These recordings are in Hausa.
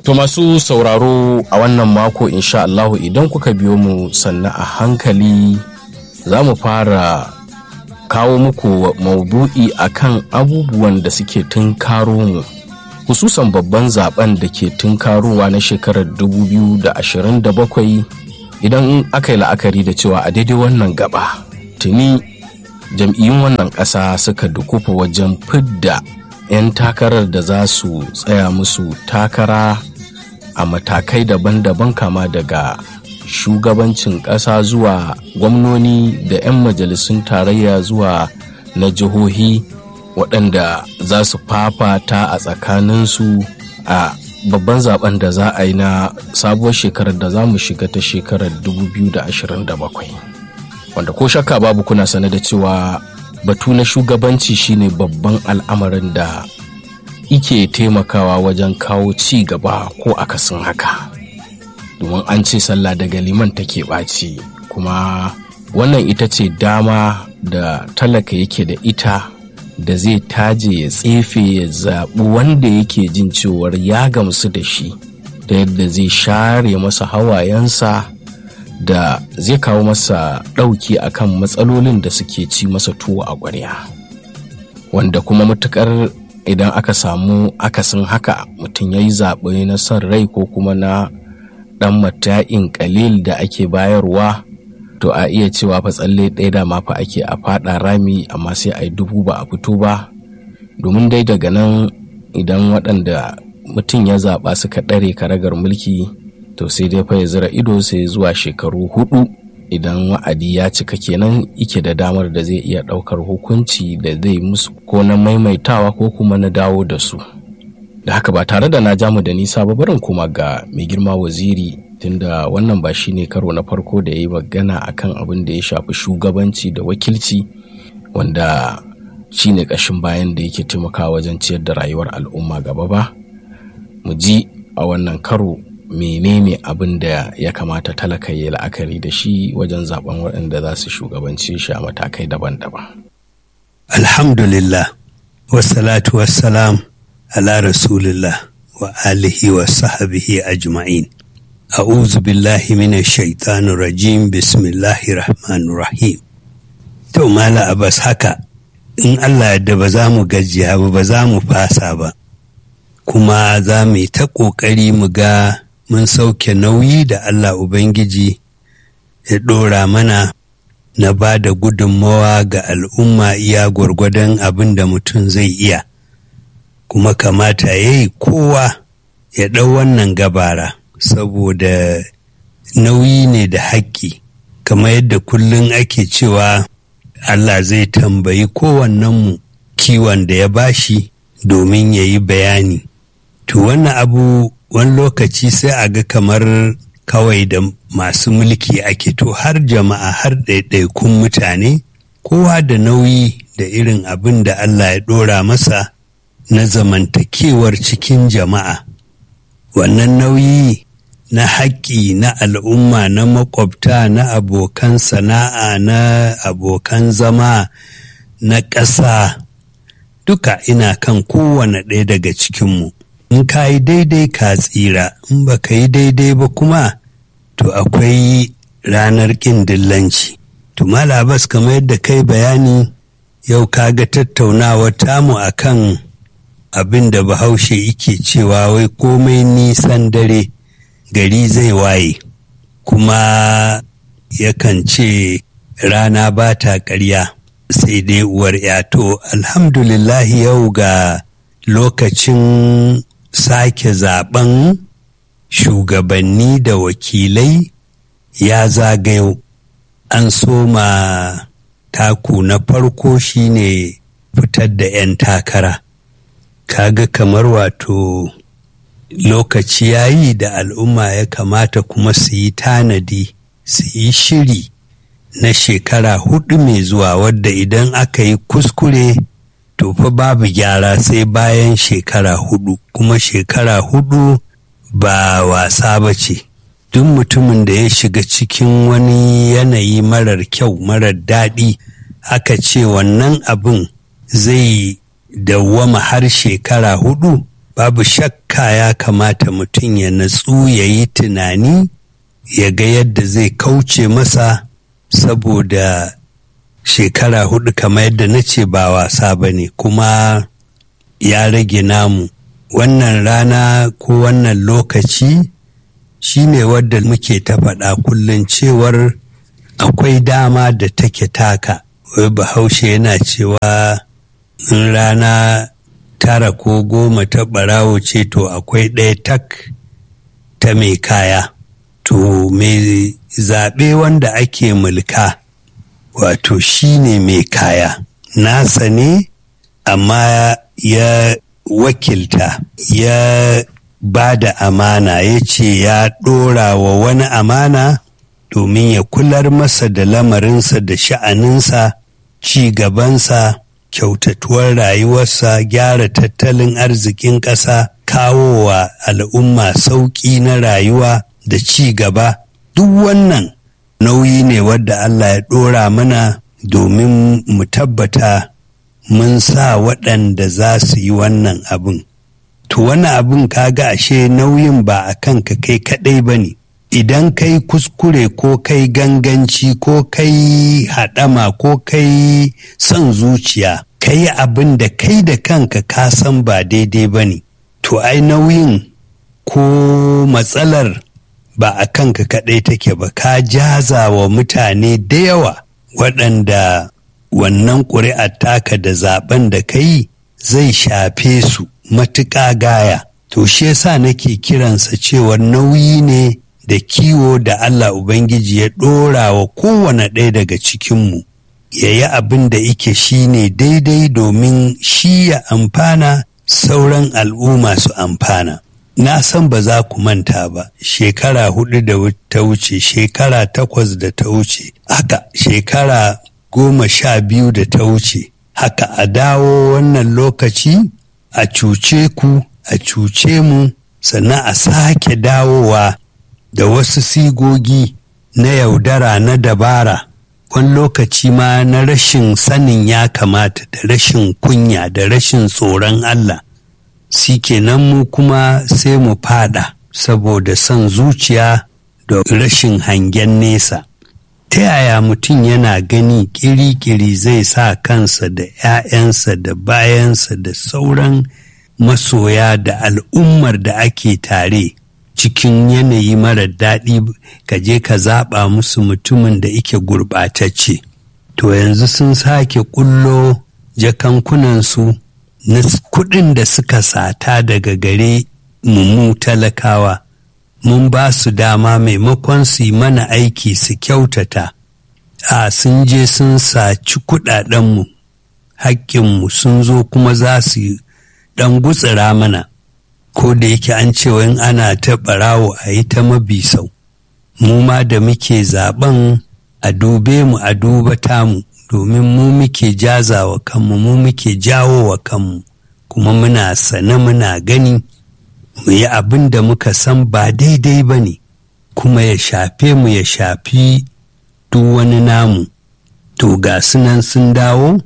To masu sauraro a wannan mako insha Allahu idan kuka biyo mu sannan a hankali za mu fara kawo muku maudu'i akan abubuwan da suke tunkaro mu hususan babban zaben da ke tunkarowa na shekarar 2027 idan aka yi la'akari da cewa a daidai wannan gaba tuni jam'iyyun wannan ƙasa suka dukufa wajen fidda 'yan takarar da za su tsaya musu takara a matakai daban-daban kama daga shugabancin ƙasa zuwa gwamnoni da 'yan majalisun tarayya zuwa na jihohi waɗanda za su fafata a tsakaninsu a babban zaben da za a yi na sabuwar shekarar da za mu shiga ta shekarar 2027 wanda ko shakka babu kuna sane da cewa batu na shugabanci shine babban al'amarin da ike taimakawa wajen kawo ci gaba ko akasin haka domin an ce sallah daga liman take ɓaci kuma wannan ita ce dama da talaka yake da ita da zai taje ya tsefe ya zaɓi wanda yake jin cewar ya gamsu da shi da yadda zai share masa hawayensa da zai kawo masa ɗauki akan matsalolin da suke ci masa tuwo a ƙwarya wanda kuma matukar idan aka samu akasin haka mutum ya yi zaɓe na son rai ko kuma na ɗan mata'in ƙalil da ake bayarwa to a iya cewa fa tsalle ɗaya da mafa ake a faɗa rami amma sai a yi dubu ba a fito ba domin dai daga nan idan waɗanda mutum ya zaɓa suka ɗare karagar mulki to sai dai fa ya zira ido sai zuwa shekaru hudu idan wa'adi ya cika kenan ike da damar da zai iya ɗaukar hukunci da zai musu ko na maimaitawa ko kuma na dawo da su da haka ba tare da na jamu da nisa ba barin kuma ga mai girma waziri tunda wannan ba shine karo na farko da ya yi magana akan abin da ya shafi shugabanci da wakilci wanda shine ƙashin bayan da yake taimakawa wajen ciyar da rayuwar al'umma gaba ba mu ji a wannan karo menene abin da ya kamata talaka ya la'akari da shi wajen zaben waɗanda za su shugabanci shi a matakai daban-daban alhamdulillah wassalatu wassalam ala rasulillah wa alihi wa sahabihi ajma'in a'udhu billahi minash shaitanir rajim bismillahir rahmanir rahim to mala abbas haka in Allah da ba za mu gajiya ba ba za mu fasa ba kuma za mu yi ta ƙoƙari mu ga mun sauke nauyi da Allah Ubangiji ya ɗora mana na ba da gudunmawa ga al'umma iya gwargwadon abin da mutum zai iya kuma kamata ya yi kowa ya ɗau wannan gabara saboda nauyi ne da haƙƙi kamar yadda kullum ake cewa Allah zai tambayi kowannenmu kiwon da ya bashi domin ya yi bayani to wannan abu wani lokaci sai a ga kamar kawai da masu mulki ake to har jama'a har ɗaiɗaikun mutane kowa da nauyi da irin abin da Allah ya ɗora masa na zamantakewar cikin jama'a wannan nauyi na haƙƙi na al'umma na makwabta na abokan sana'a na abokan zama na ƙasa duka ina kan kowane ɗaya daga cikinmu in ka yi daidai ka tsira in ba ka yi daidai ba kuma to akwai ranar ƙin dillanci to malabas kamar yadda kai bayani yau ka ga tattaunawar tamu akan abin da bahaushe yake cewa wai komai nisan dare gari zai waye kuma yakan ce rana ba ta ƙarya sai dai uwar yato alhamdulillahi yau ga lokacin sake zaben shugabanni da wakilai ya zagayo an soma taku na farko shine fitar da 'yan takara kaga kamar wato lokaci yayi da al'umma ya kamata kuma su yi tanadi su yi shiri na shekara hudu mai zuwa wadda idan aka yi kuskure to fa babu gyara sai bayan shekara hudu kuma shekara hudu ba wasa ba ce duk mutumin da ya shiga cikin wani yanayi marar kyau marar daɗi aka ce wannan abin zai dawwama har shekara hudu babu shakka ya kamata mutum ya natsu ya yi tunani ya ga yadda zai kauce masa saboda shekara hudu kamar yadda na ce ba wasa ba ne kuma ya rage namu wannan rana ko wannan lokaci shine wadda muke ta faɗa kullum cewar akwai dama da take taka wai bahaushe yana cewa in rana tara ko goma ta ɓarawo ce to akwai ɗaya tak ta mai kaya to mai zaɓe wanda ake mulka wato shine mai kaya nasa ne amma ya wakilta ya ba da amana ya ce ya ɗora wa wani amana domin ya kular masa da lamarinsa da sha'aninsa ci gabansa kyautatuwar rayuwarsa gyara tattalin arzikin ƙasa kawowa al'umma sauƙi na rayuwa da ci gaba duk wannan nauyi ne wadda Allah ya ɗora mana domin mu tabbata mun sa waɗanda za su yi wannan abin. To wani abin kaga ashe nauyin ba a kanka kai kaɗai ba ne. Idan kai kuskure ko kai ganganci ko kai haɗama ko kai son zuciya, kai abin da kai da kanka ka san ba daidai ba ne. To ai nauyin ko matsalar ba a kanka kaɗai take ba ka jaza wa mutane da yawa waɗanda wannan ƙuri'ar taka da zaben da ka yi zai shafe su matuƙa gaya to shi yasa nake kiransa cewa nauyi ne da kiwo da Allah Ubangiji ya ɗora wa kowane ɗaya daga cikinmu ya yi abin da ike shi ne daidai domin shi ya amfana sauran al'umma su amfana na san ba za ku manta ba shekara hudu da ta wuce shekara takwas da ta wuce haka shekara goma sha biyu da ta wuce haka a dawo wannan lokaci a cuce ku a cuce mu sannan a sake dawowa da wasu sigogi na yaudara na dabara wani lokaci ma na rashin sanin ya kamata da rashin kunya da rashin tsoron Allah si kenan mu kuma sai mu fada saboda son zuciya da rashin hangen nesa ta yaya mutum yana gani kiri-kiri zai sa kansa da 'ya'yansa da bayansa da sauran masoya da al'ummar da ake tare cikin yanayi mara daɗi ka je ka zaɓa musu mutumin da ike gurɓatacce to yanzu sun sake ƙullo jakankunansu na kuɗin da suka sata daga gare mu talakawa mun ba su dama maimakon su yi mana aiki su kyautata a sun je sun saci kuɗaɗenmu haƙƙinmu sun zo kuma za su ɗan gutsira mana ko da yake an cewa in ana ta ɓarawo a yi ta mabisau mu ma da muke zaben a dube mu a duba tamu domin mu muke jazawa kanmu mu muke jawo wa kanmu kuma muna sane muna gani mu yi abin da muka san ba daidai ba ne kuma ya shafe mu ya shafi duk wani namu to ga sunan sun dawo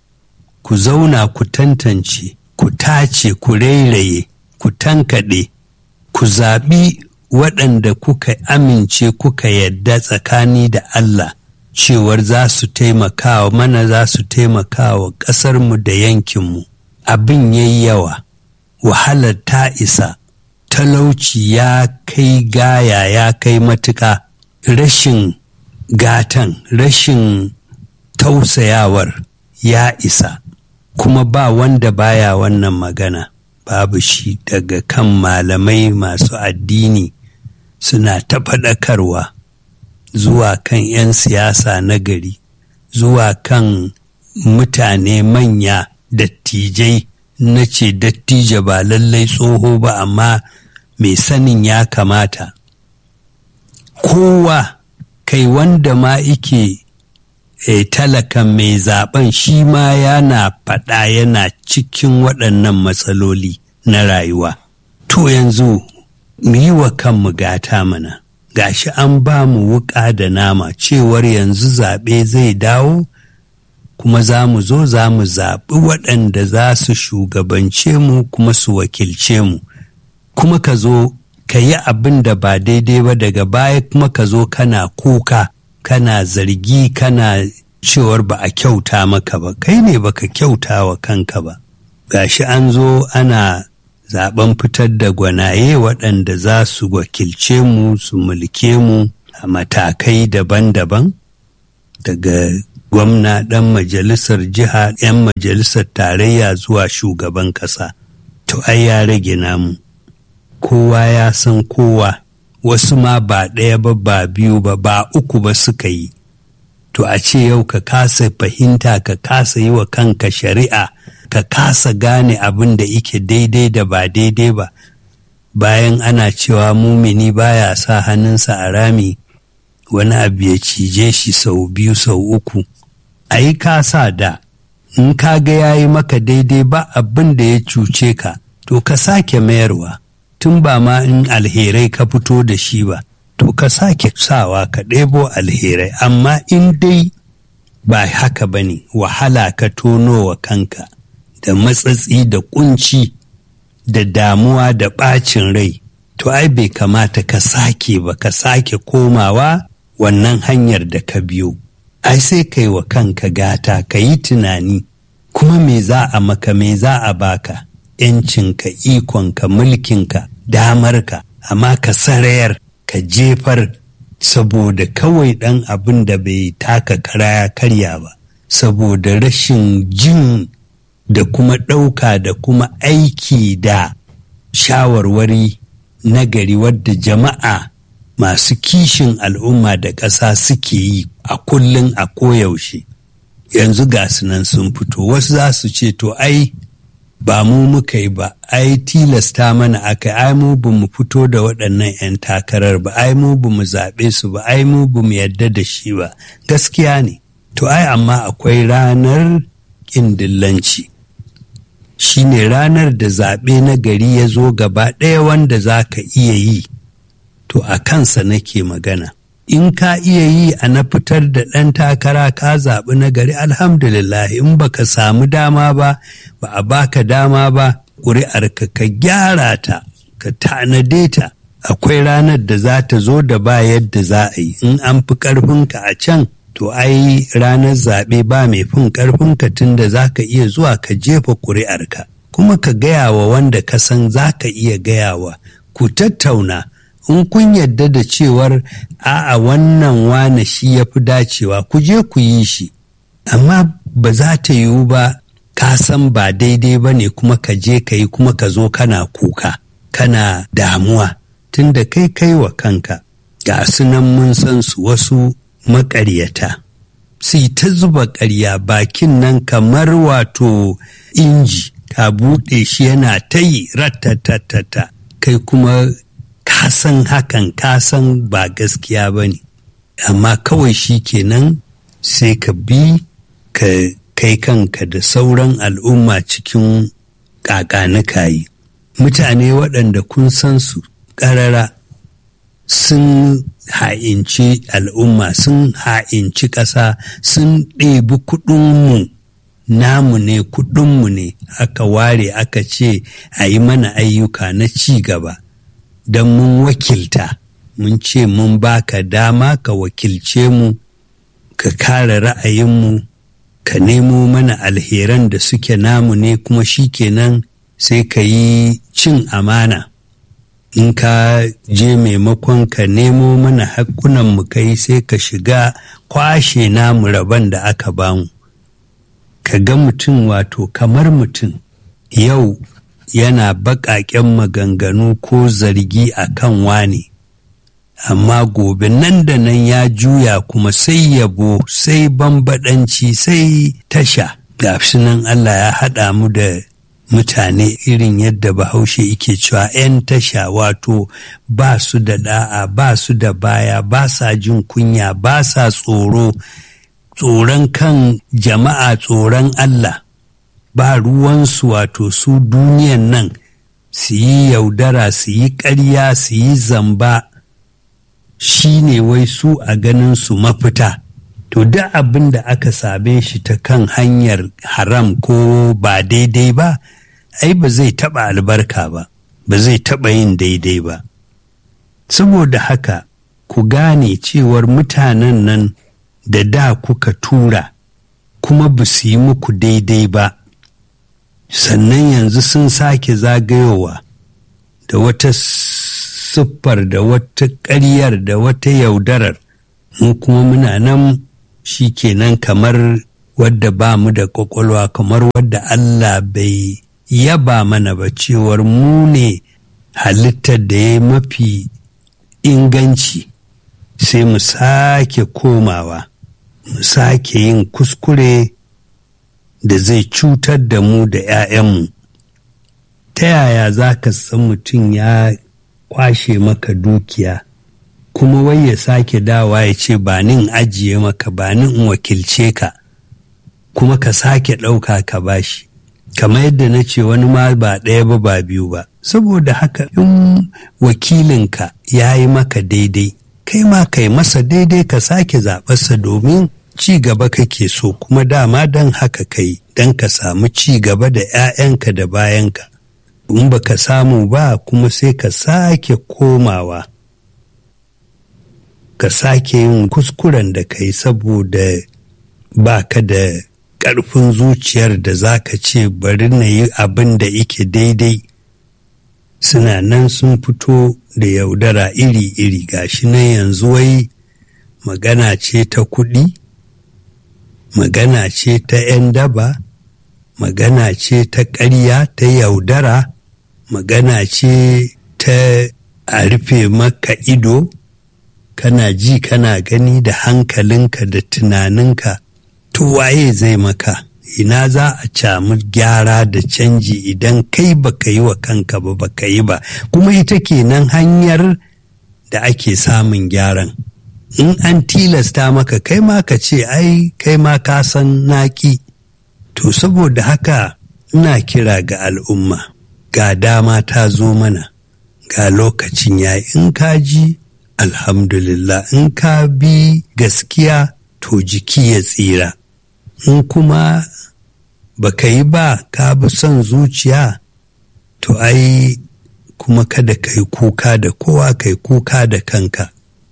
ku zauna ku tantance ku tace ku rairaye ku tankaɗe ku zaɓi waɗanda kuka amince kuka yadda tsakani da Allah cewar za su taimakawa mana za su taimakawa ƙasarmu da yankinmu abin yayi yawa wahalar ta isa talauci ya kai gaya ya kai matuƙa rashin gatan rashin tausayawar ya isa kuma ba wanda baya wannan magana babu shi daga kan malamai masu addini suna ta faɗakarwa zuwa kan 'yan siyasa na gari zuwa kan mutane manya dattijai na ce dattijo ba lallai tsoho ba amma mai sanin ya kamata kowa kai wanda ma ike e, talakan mai zaben shi ma yana faɗa yana cikin waɗannan matsaloli na rayuwa to yanzu mu yi wa kanmu gata mana gashi an ba mu wuƙa da nama cewar yanzu zaɓe zai dawo kuma za mu zo za mu zaɓi waɗanda za su shugabance mu kuma su wakilce mu kuma ka zo ka yi abin da ba daidai ba daga baya kuma ka zo kana kuka kana zargi kana cewar ba a kyauta maka ba kai ne baka kyauta wa kanka ba gashi an zo ana zaben fitar da gwanaye waɗanda za su wakilce mu su mulke mu a matakai daban-daban daga gwamna ɗan majalisar jiha 'yan majalisar tarayya zuwa shugaban ƙasa to ai ya rage namu kowa ya san kowa wasu ma ba ɗaya ba ba biyu ba ba uku ba suka yi to a ce yau ka kasa fahimta ka kasa yi wa kanka shari'a ka kasa gane abin da ike daidai da ba daidai ba bayan ana cewa mumini baya sa hannunsa a rami wani abu ya cije shi sau biyu sau uku a yi kasa da in ka ga ya yi maka daidai ba abin da ya cuce ka to ka sake mayarwa tun ba ma in alherai ka fito da shi ba to ka sake sawa ka ɗebo alherai amma in dai ba haka ba ne wahala ka tono wa kanka da matsatsi da kunci da damuwa da ɓacin rai to ai bai kamata ka sake ba ka sake komawa wannan hanyar da ka biyo ai sai kai wa kanka gata ka yi tunani kuma me za a maka me za a baka ‘yancinka ikonka mulkinka damarka amma ka sarayar ka jefar saboda kawai ɗan abin da bai taka kara ya karya ba saboda rashin jin da kuma ɗauka da kuma aiki da shawarwari nagari wadda jama'a masu kishin al'umma da ƙasa suke yi a kullum a koyaushe yanzu ga nan sun fito wasu za su ce to ai ba mu muka yi ba ai tilasta mana aka ai mu ba mu fito da waɗannan 'yan takarar ba ai mu ba mu zaɓe su ba ai mu ba mu yadda da shi ba gaskiya ne to ai amma akwai ranar ƙin dillanci shi ne ranar da zaɓe na gari ya zo gaba ɗaya wanda za ka iya yi to a kansa nake magana in ka iya yi a na fitar da ɗan takara ka zaɓi na gari alhamdulillah in baka samu dama ba ba a baka dama ba ƙuri'arka ka gyara ta ka tanade ta akwai ranar da za ta zo da ba yadda za a yi in an fi ƙarfinka a can to ai ranar zaɓe ba mai fin ƙarfinka tun da za ka iya zuwa ka jefa ƙuri'arka kuma ka gaya wa wanda ka san za ka iya gayawa ku tattauna in kun yadda da cewar a'a wannan wane shi ya fi dacewa ku je ku yi shi amma ba za ta yiwu ba ka san ba daidai ba ne kuma ka je ka yi kuma ka zo kana kuka kana damuwa tunda kai kai wa kanka ga sunan mun san su wasu maƙaryata sai ta zuba ƙarya bakin nan kamar wato inji ka buɗe shi yana ta yi ratatatata kai kuma ka san hakan ka san ba gaskiya ba ne amma kawai shi kenan sai ka bi ka kai kanka da sauran al'umma cikin ƙaƙanikayi mutane waɗanda kun san su ƙarara sun ha'inci al'umma sun ha'inci ƙasa sun ɗebi kuɗinmu namu ne kuɗinmu ne aka ware aka ce a yi mana ayyuka na ci gaba don mun wakilta mun ce mun baka dama ka wakilce mu ka kare ra'ayinmu ka nemo mana alheran da suke namu ne kuma shi kenan sai ka yi cin amana in ka je maimakon ka nemo mana hakkunan mu kai sai ka shiga kwashe namu rabon da aka bamu ka ga mutum wato kamar mutum yau yana baƙaƙen maganganu ko zargi a kan wane amma gobe nan da nan ya juya kuma sai yabo sai bambaɗanci sai tasha ga nan Allah ya haɗa mu da mutane irin yadda bahaushe yake cewa 'yan tasha wato ba su da da'a ba su da baya ba sa jin kunya ba sa tsoro tsoron kan jama'a tsoron Allah ba ruwansu wato su duniyan nan su yi yaudara su yi ƙarya su yi zamba shi ne wai su a ganin su mafita to duk abin da aka same shi ta kan hanyar haram ko ba daidai ba ai ba zai taɓa albarka ba ba zai taɓa yin daidai ba saboda haka ku gane cewar mutanen nan da da kuka tura kuma ba su yi muku daidai ba sannan yanzu sun sake zagayowa da wata siffar da wata ƙaryar da wata yaudarar mu kuma muna nan shi kenan kamar wadda ba mu da ƙwaƙwalwa kamar wadda Allah bai yaba mana ba cewar mu ne halittar da ya mafi inganci sai mu sake komawa mu sake yin kuskure da zai cutar da mu da 'ya'yanmu ta yaya za ka san mutum ya kwashe maka dukiya kuma wai ya sake dawa ya ce ba nin ajiye maka ba nin in wakilce ka kuma ka sake ɗauka ka bashi kamar yadda na ce wani ma ba ɗaya ba ba biyu ba saboda haka in wakilinka ya yi maka daidai kai ma kai masa daidai ka sake zaɓarsa domin ci gaba kake so kuma dama don haka kai don ka samu ci gaba da 'ya'yanka da bayanka in ba ka samu ba kuma sai ka sake komawa ka sake yin kuskuren da kai saboda ba ka da ƙarfin zuciyar da za ka ce bari na yi abin da ike daidai suna nan sun fito da yaudara iri-iri gashi nan yanzu wai magana ce ta kuɗi magana ce ta 'yan daba magana ce ta ƙarya ta yaudara magana ce ta a rufe maka ido kana ji kana gani da hankalinka da tunaninka to waye zai maka ina za a camu gyara da canji idan kai baka yi wa kanka ba baka yi ba kuma ita kenan hanyar da ake samun gyaran in an tilasta maka kai ma ka ce ai kai ma ka san naki to saboda haka ina kira ga al'umma ga dama ta zo mana ga lokacin ya in ka ji alhamdulillah in ka bi gaskiya to jiki ya tsira in kuma baka yi ba ka bi son zuciya to ai kuma kada ka yi kuka da kowa ka yi kuka da kanka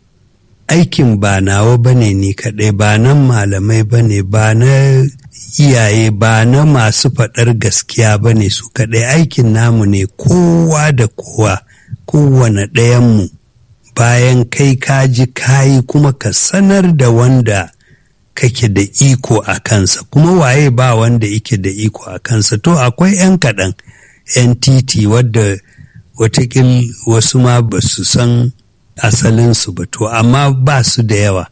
aikin ba nawa ba ne ni kaɗai ba nan malamai ba ne ba na iyaye ba na masu faɗar gaskiya ba ne su kaɗai aikin namu ne kowa da kowa kowane ɗayanmu bayan kai kaji kayi kuma ka sanar da wanda kake da iko a kansa kuma waye ba wanda yake da iko a kansa to akwai 'yan kaɗan 'yan titi wadda watakil wasu ma ba su san asalinsu ba to amma ba su da yawa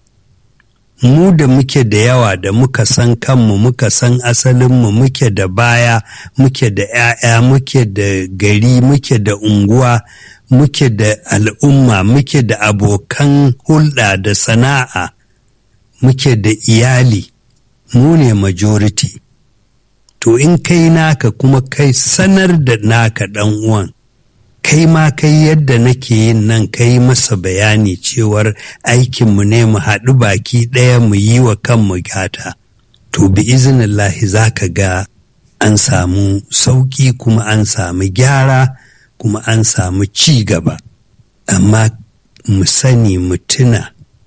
mu da muke da yawa da muka san kanmu muka san asalinmu muke da baya muke da 'ya'ya muke da gari muke da unguwa muke da al'umma muke da abokan hulɗa da sana'a muke da iyali mu ne majority to in kai naka kuma kai sanar da naka ɗan uwan kai ma kai yadda nake yin nan kai masa bayani cewar aikinmu ne mu haɗu baki ɗaya mu yi wa kanmu gata to bi izinillahi za ka ga an samu sauƙi kuma an samu gyara kuma an samu ci gaba amma mu sani mu tuna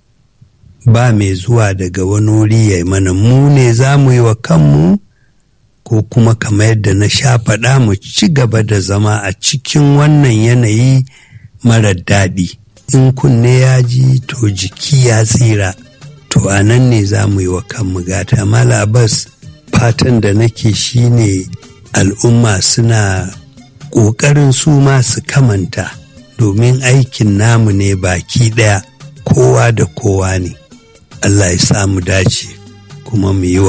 ba mai zuwa daga wani wuri ya mana mu ne za mu yi wa kanmu ko kuma kamar yadda na sha faɗa mu ci gaba da zama a cikin wannan yanayi marar daɗi in kunne ya ji to jiki ya tsira to a nan ne za mu yi wa kanmu gata malabas fatan da nake shine al'umma suna ƙoƙarin su ma su kamanta domin aikin namu ne baki ɗaya kowa da kowa ne Allah ya samu dace kuma mu yi wa